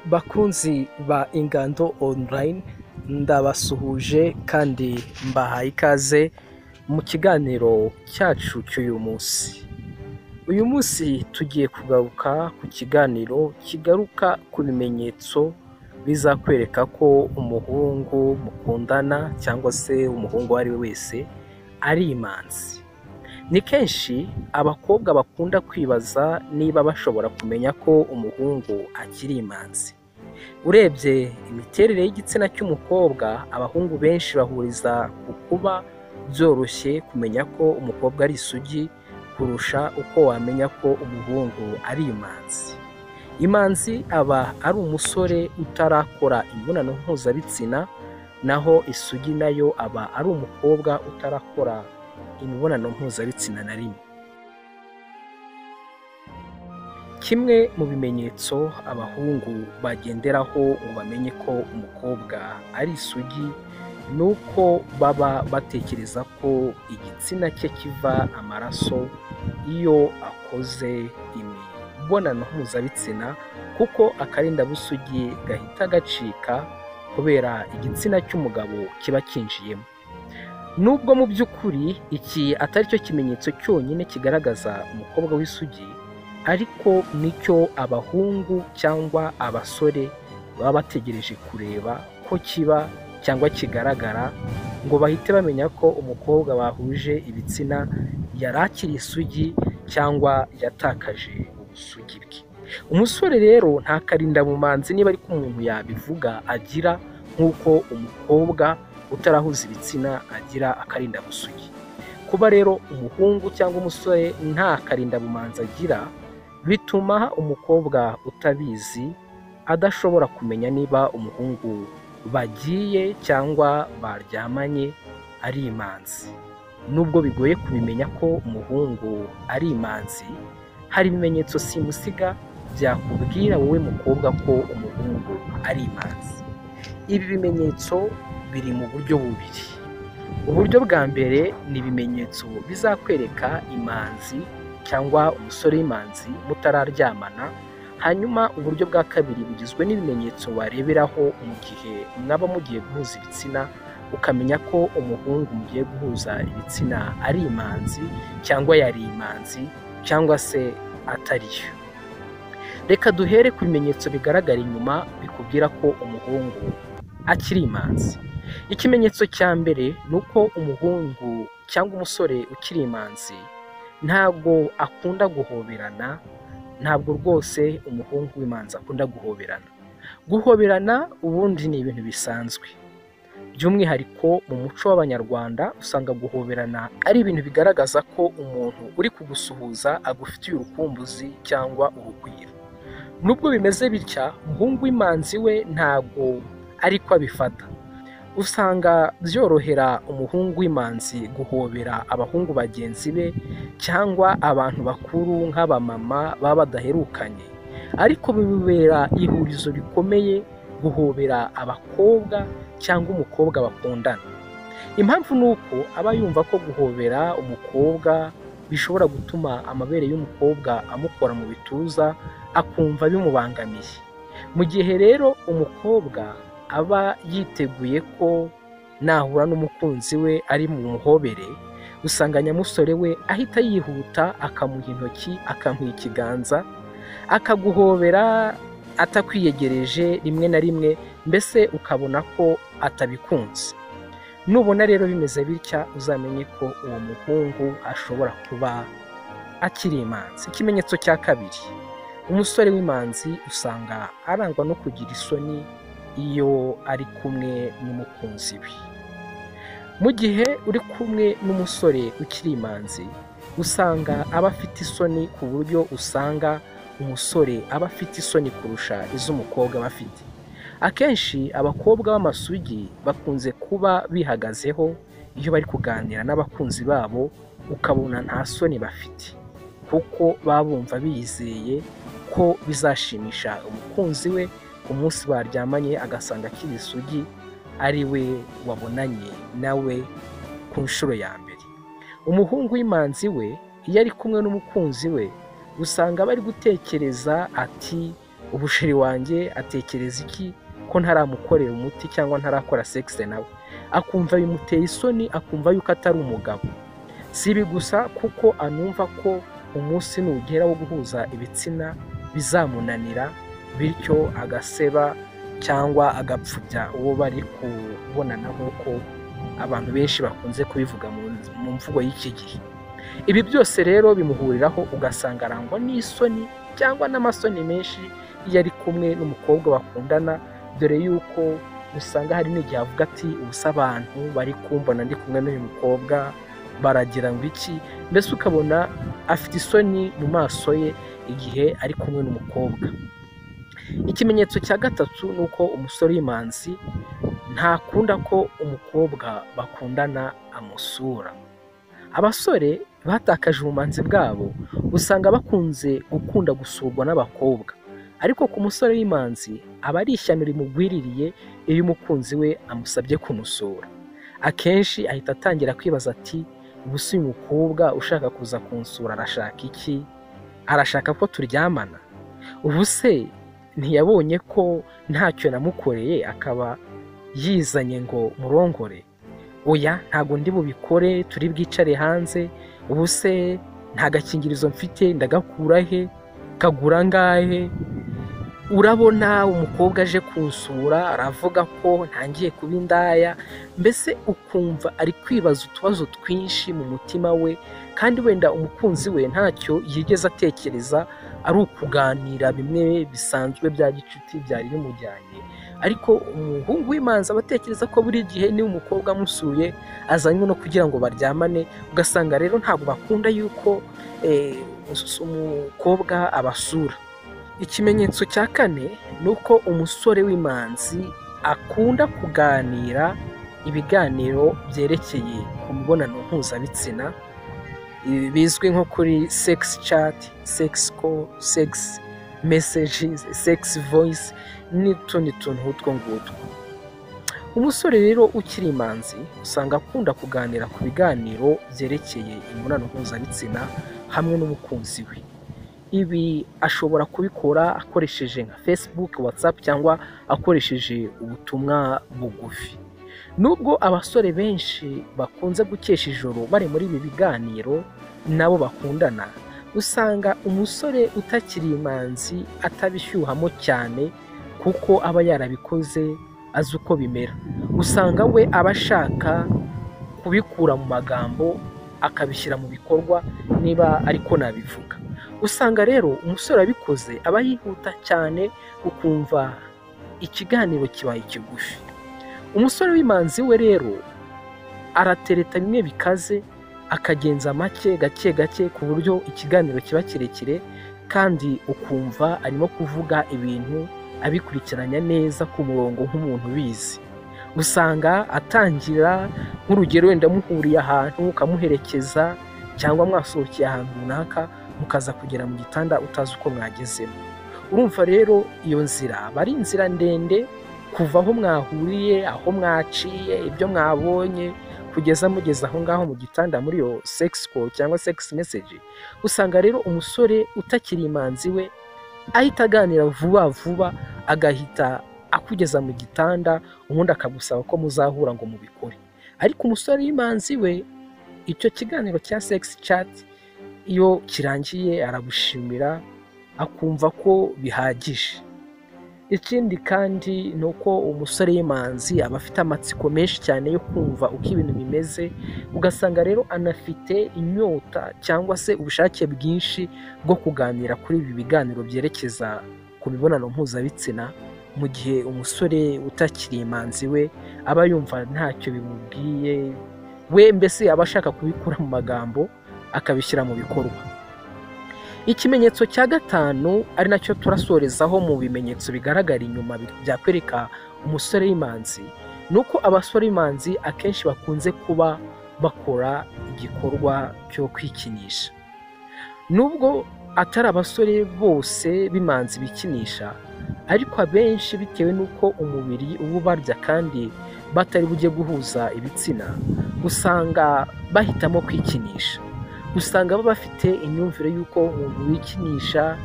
Bakunzi ba Ingando online ndabasuhuje kandi mbahaye ikaze mu kiganiro cyacu cy'uyu munsi. Uyu munsi tugiye kugaruka ku kiganiro kigaruka ku bimenyetso bizakwereka ko umuhungu mukundana cyangwa se umuhungu uwo ari we wese ari imanzi. Ni kenshi abakobwa bakunda kwibaza niba bashobora kumenya ko umuhungu akiri imanzi. Urebye imiterere y'igitsina cy'umukobwa, abahungu benshi bahuriza ku kuba byoroshye kumenya ko umukobwa ari isugi kurusha uko wamenya ko umuhungu ari imanzi. Imanzi aba ari umusore utarakora imibonano mpuzabitsina, naho isugi nayo aba ari umukobwa utarakora imibonano mpuzabitsina na rimwe. Kimwe mu bimenyetso abahungu bagenderaho ngo bamenye ko umukobwa ari isugi, ni uko baba batekereza ko igitsina cye kiva amaraso iyo akoze imibonano mpuzabitsina kuko akarindabusugi gahita gacika kubera igitsina cy'umugabo kiba kinjiyemo. Nubwo mu by'ukuri iki atari cyo kimenyetso cyonyine kigaragaza umukobwa w'isugi ariko nicyo abahungu cyangwa abasore baba bategereje kureba ko kiba cyangwa kigaragara ngo bahite bamenya ko umukobwa bahuje ibitsina yari akiri isugi cyangwa yatakaje ubusugi bwe. Umusore rero nta karindabumanzi niba ariko umuntu yabivuga agira nk'uko umukobwa utarahuza ibitsina agira akarindabusugi. Kuba rero umuhungu cyangwa umusore nta karindabumanzi agira bituma umukobwa utabizi adashobora kumenya niba umuhungu bagiye cyangwa baryamanye ari imanzi. Nubwo bigoye kubimenya ko umuhungu ari imanzi, hari ibimenyetso simusiga byakubwira wowe mukobwa ko umuhungu ari imanzi. Ibi bimenyetso biri mu buryo bubiri. Uburyo bwa mbere ni ibimenyetso bizakwereka imanzi cyangwa umusore w'imanzi mutararyamana, hanyuma uburyo bwa kabiri bugizwe n'ibimenyetso wareberaho mu gihe mwaba mugiye guhuza ibitsina, ukamenya ko umuhungu mugiye guhuza ibitsina ari imanzi cyangwa yari imanzi cyangwa se atari yo. Reka duhere ku bimenyetso bigaragara inyuma bikubwira ko umuhungu akiri imanzi. Ikimenyetso cya mbere ni uko umuhungu cyangwa umusore ukiri imanzi ntabwo akunda guhoberana, ntabwo rwose umuhungu w'imanzi akunda guhoberana. Guhoberana ubundi ni ibintu bisanzwe. By'umwihariko mu muco w'Abanyarwanda usanga guhoberana ari ibintu bigaragaza ko umuntu uri kugusuhuza agufitiye urukumbuzi cyangwa urugwiro. Nubwo bimeze bitya, umuhungu w'imanzi we ntabwo ariko abifata. Usanga byorohera umuhungu w'imanzi guhobera abahungu bagenzi be cyangwa abantu bakuru nk'abamama baba badaherukanye, ariko bibera ihurizo rikomeye guhobera abakobwa cyangwa umukobwa bakundana. Impamvu ni uko aba yumva ko guhobera umukobwa bishobora gutuma amabere y'umukobwa amukora mu bituza, akumva bimubangamiye. Mu gihe rero umukobwa aba yiteguye ko nahura n'umukunzi we ari mu muhobere, usanga nyamusore we ahita yihuta akamuha intoki, akamuha ikiganza, akaguhobera atakwiyegereje rimwe na rimwe mbese ukabona ko atabikunze. Nubona rero bimeze bitya uzamenye ko uwo muhungu ashobora kuba akiri imanzi. Ikimenyetso cya kabiri, umusore w'imanzi usanga arangwa no kugira isoni iyo ari kumwe n'umukunzi we. Mu gihe uri kumwe n'umusore ukiri imanzi, usanga aba afite isoni ku buryo usanga umusore aba afite isoni kurusha iz'umukobwa aba afite. Akenshi abakobwa b'amasugi bakunze kuba bihagazeho iyo bari kuganira n'abakunzi babo, ukabona nta soni bafite kuko baba bumva bizeye ko bizashimisha umukunzi we, umunsi baryamanye agasanga akiri isugi ari we wabonanye nawe ku nshuro ya mbere. Umuhungu w'imanzi we iyo ari kumwe n'umukunzi we usanga aba ari gutekereza ati ubushiri wanjye atekereza iki ko ntaramukorera umuti cyangwa ntarakora sekisi nawe akumva bimuteye isoni akumva yuko atari umugabo si ibi gusa kuko anumva ko umunsi nugera wo guhuza ibitsina bizamunanira bityo agaseba cyangwa agapfubya uwo bari kubonana nk'uko abantu benshi bakunze kubivuga mu mvugo y'iki gihe ibi byose rero bimuhuriraho ugasanga arangwa n'isoni cyangwa n'amasoni menshi iyo ari kumwe n'umukobwa bakundana dore yuko usanga hari n'igihe avuga ati ubusa abantu bari kumbona ndi kumwe n'uyu mukobwa baragira ngo iki mbese ukabona afite isoni mu maso ye igihe ari kumwe n'umukobwa ikimenyetso cya gatatu ni uko umusore w'imanzi ntakunda ko umukobwa bakundana amusura abasore batakaje ubumanzi bwabo usanga bakunze gukunda gusurwa n'abakobwa ariko ku musore w'imanzi aba ari ishyano rimugwiririye iyo umukunzi we amusabye kumusura akenshi ahita atangira kwibaza ati ubusa uyu mukobwa ushaka kuza kunsura arashaka iki arashaka ko turyamana ubuse ntiyabonye ko ntacyo namukoreye akaba yizanye ngo murongore oya ntabwo ndi bubikore turi bwicare hanze ubuse nta gakingirizo mfite ndagakura he kagura angahe urabona umukobwa aje kunsura aravuga ko ntangiye kuba indaya mbese ukumva ari kwibaza utubazo twinshi mu mutima we kandi wenda umukunzi we ntacyo yigeze atekereza ari ukuganira bimwe bisanzwe bya gicuti byari bimujyanye ariko umuhungu w'imanza aba atekereza ko buri gihe niba umukobwa amusuye azanywe no kugira ngo baryamane ugasanga rero ntabwo bakunda yuko umukobwa abasura ikimenyetso cya kane ni uko umusore w'imanzi akunda kuganira ibiganiro byerekeye ku mibonano mpuzabitsina bizwi nko kuri sekisi cati sekisi call sekisi meseji sekisi voyisi n'utundi tuntu nk'utwo ngutwo umusore rero ukiri imanzi usanga akunda kuganira ku biganiro byerekeye imibonano mpuzabitsina hamwe n'umukunzi we ibi ashobora kubikora akoresheje nka facebook whatsapp cyangwa akoresheje ubutumwa bugufi nubwo abasore benshi bakunze gukesha ijoro bari muri ibi biganiro nabo bakundana usanga umusore utakiri imanzi atabishyuhamo cyane kuko aba yarabikoze azi uko bimera usanga we aba ashaka kubikura mu magambo akabishyira mu bikorwa niba ariko nabivuga usanga rero umusore wabikoze aba yihuta cyane ukumva ikiganiro kibaye kigufi umusore w'imanzi we rero aratereta bimwe bikaze akagenza make gake gake ku buryo ikiganiro kiba kirekire kandi ukumva arimo kuvuga ibintu abikurikiranya neza ku murongo nk'umuntu ubizi usanga atangira nk'urugero wenda muhuriye ahantu ukamuherekeza cyangwa mwasohokeye ahantu runaka mukaza kugera mu gitanda utazi uko mwagezemo urumva rero iyo nzira aba ari inzira ndende kuva aho mwahuriye aho mwaciye ibyo mwabonye kugeza mugeze aho ngaho mu gitanda muri iyo sekisi call cyangwa sekisi meseji usanga rero umusore utakiri imanzi we ahita aganira vuba vuba agahita akugeza mu gitanda ubundi akagusaba ko muzahura ngo mubikore ariko umusore w'imanzi we icyo kiganiro cya sekisi cati iyo kirangiye aragushimira akumva ko bihagije ikindi kandi ni uko umusore y'imanzi aba afite amatsiko menshi cyane yo kumva uko ibintu bimeze ugasanga rero anafite inyota cyangwa se ubushake bwinshi bwo kuganira kuri ibi biganiro byerekeza ku mibonano mpuzabitsina mu gihe umusore utakiri imanzi we aba yumva ntacyo bimubwiye we mbese aba ashaka kubikura mu magambo akabishyira mu bikorwa ikimenyetso cya gatanu ari nacyo turasorezaho mu bimenyetso bigaragara inyuma byakwereka umusore w'imanzi ni uko abasore b'imanzi akenshi bakunze kuba bakora igikorwa cyo kwikinisha nubwo atari abasore bose b'imanzi bikinisha ariko abenshi bitewe n'uko umubiri uba ubarya kandi batari bujye guhuza ibitsina usanga bahitamo kwikinisha usanga baba bafite imyumvire y'uko umuntu wikinisha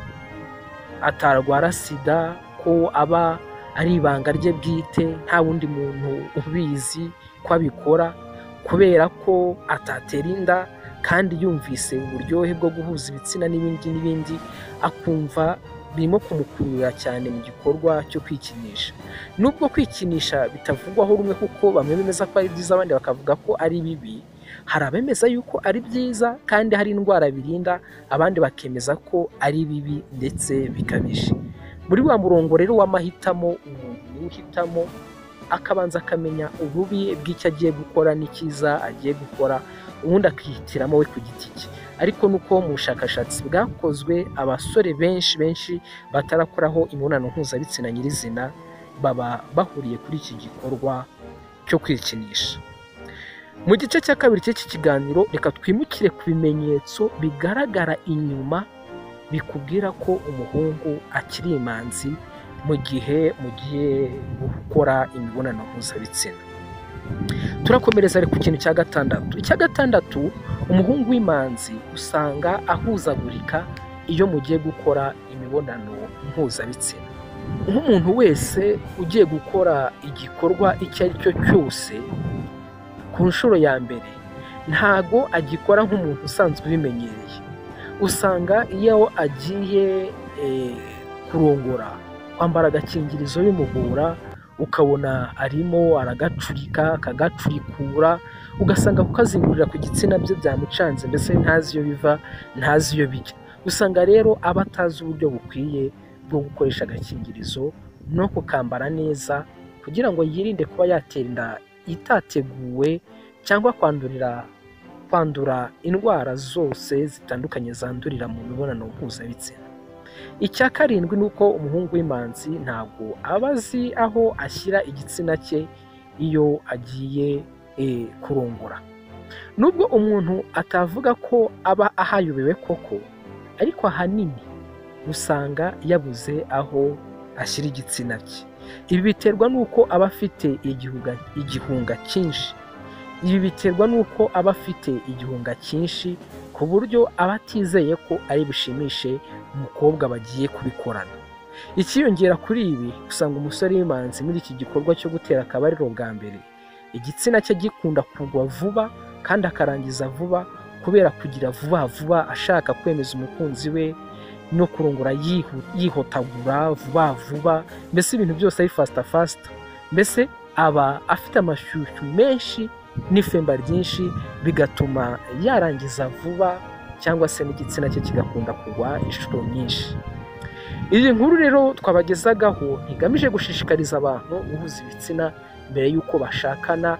atarwara sida ko aba ari ibanga rye bwite nta wundi muntu ubizi ko abikora kubera ko atatera inda kandi yumvise uburyohe bwo guhuza ibitsina n'ibindi n'ibindi akumva birimo kumukurura cyane mu gikorwa cyo kwikinisha nubwo kwikinisha bitavugwaho rumwe kuko bamwe bemeza ko ari byiza abandi bakavuga ko ari bibi hari abemeza yuko ari byiza kandi hari indwara birinda abandi bakemeza ko ari bibi ndetse bikabije muri wa murongo rero w'amahitamo umuntu uhitamo akabanza akamenya ububi bw'icyo agiye gukora n'icyiza agiye gukora ubundi akihitiramo we ku giti cye ariko nuko mu bushakashatsi bwakozwe abasore benshi benshi batarakoraho imibonano mpuzabitsina nyirizina baba bahuriye kuri iki gikorwa cyo kwikinisha mu gice cya kabiri cy'iki kiganiro reka twimukire ku bimenyetso bigaragara inyuma bikubwira ko umuhungu akiri imanzi mu gihe mugiye gukora imibonano mpuzabitsina turakomereza ku kintu cya gatandatu icya gatandatu umuhungu w'imanzi usanga ahuzagurika iyo mugiye gukora imibonano mpuzabitsina nk'umuntu wese ugiye gukora igikorwa icyo ari cyo cyose ku nshuro ya mbere ntago agikora nk'umuntu usanzwe ubimenyereye usanga iyo agiye kurongora kwambara agakingirizo bimugora ukabona arimo aragacurika akagacurikura ugasanga kukazingurira ku gitsina bye byamucanze mbese ntazi iyo biva ntazi iyo bijya usanga rero aba atazi uburyo bukwiye bwo gukoresha agakingirizo no kukambara neza kugira ngo yirinde kuba yatenda itateguwe cyangwa kwandurira kwandura indwara zose zitandukanye zandurira mu mibonano mpuzabitsina icya karindwi ni uko umuhungu w'imanzi ntabwo aba azi aho ashyira igitsina cye iyo agiye kurongora nubwo umuntu atavuga ko aba ahayobewe koko ariko ahanini usanga yabuze aho ashyira igitsina cye ibi biterwa n'uko aba afite igihunga cyinshi ibi biterwa n'uko aba afite igihunga cyinshi ku buryo aba atizeye ko ari bushimishe umukobwa bagiye kubikorana ikiyongera kuri ibi usanga umusore w'imanzi muri iki gikorwa cyo gutera akabariro bwa mbere igitsina cye gikunda kugwa vuba kandi akarangiza vuba kubera kugira vuba vuba ashaka kwemeza umukunzi we no kurongora yihotagura vuba vuba mbese ibintu byose ari fasita fasita mbese aba afite amashyushyu menshi n'ifemba ryinshi bigatuma yarangiza vuba cyangwa se n'igitsina cye kigakunda kugwa inshuro nyinshi iyi nkuru rero twabagezagaho ntigamije gushishikariza abantu guhuza ibitsina mbere y'uko bashakana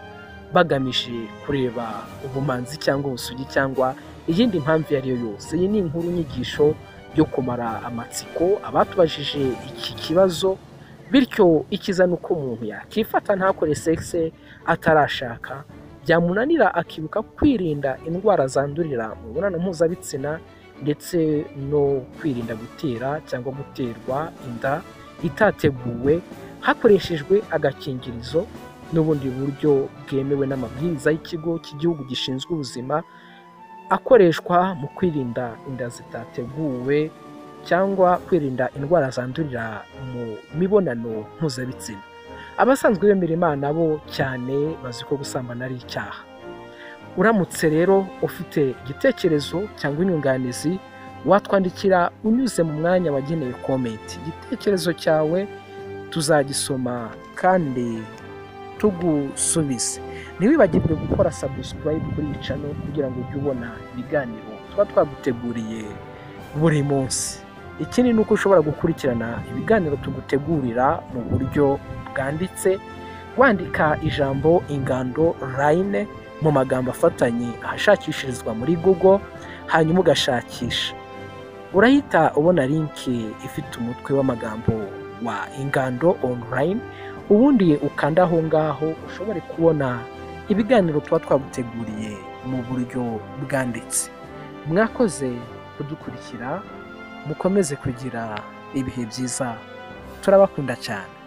bagamije kureba ubumanzi cyangwa ubusugi cyangwa iyindi mpamvu iyo ari yo yose iyi ni inkuru nyigisho yo kumara amatsiko abatubajije iki kibazo bityo ikiza ni uko umuntu yakifata ntakore sekise atarashaka byamunanira akibuka kwirinda indwara zandurira mu mibonano mpuzabitsina ndetse no kwirinda gutera cyangwa guterwa inda itateguwe hakoreshejwe agakingirizo n'ubundi buryo bwemewe n'amabwiriza y'ikigo cy'igihugu gishinzwe ubuzima akoreshwa mu kwirinda inda zitateguwe cyangwa kwirinda indwara zandurira mu mibonano mpuzabitsina abasanzwe bemera imana bo cyane bazi ko gusambana ari icyaha uramutse rero ufite igitekerezo cyangwa inyunganizi watwandikira unyuze mu mwanya wagenewe komenti igitekerezo cyawe tuzagisoma kandi tugusubize ntiwibagirwe gukora sabusikarayibu kuri iyi cano kugira ngo ujye ubona ibiganiro tuba twaguteguriye buri munsi ikindi ni uko ushobora gukurikirana ibiganiro tugutegurira mu buryo bwanditse wandika ijambo ingando line mu magambo afatanye ahashakishirizwa muri google hanyuma ugashakisha urahita ubona linki ifite umutwe w'amagambo wa ingando online ubundi ukanda aho ngaho ushobore kubona ibiganiro tuba twaguteguriye mu buryo bwanditse mwakoze kudukurikira mukomeze kugira ibihe byiza turabakunda cyane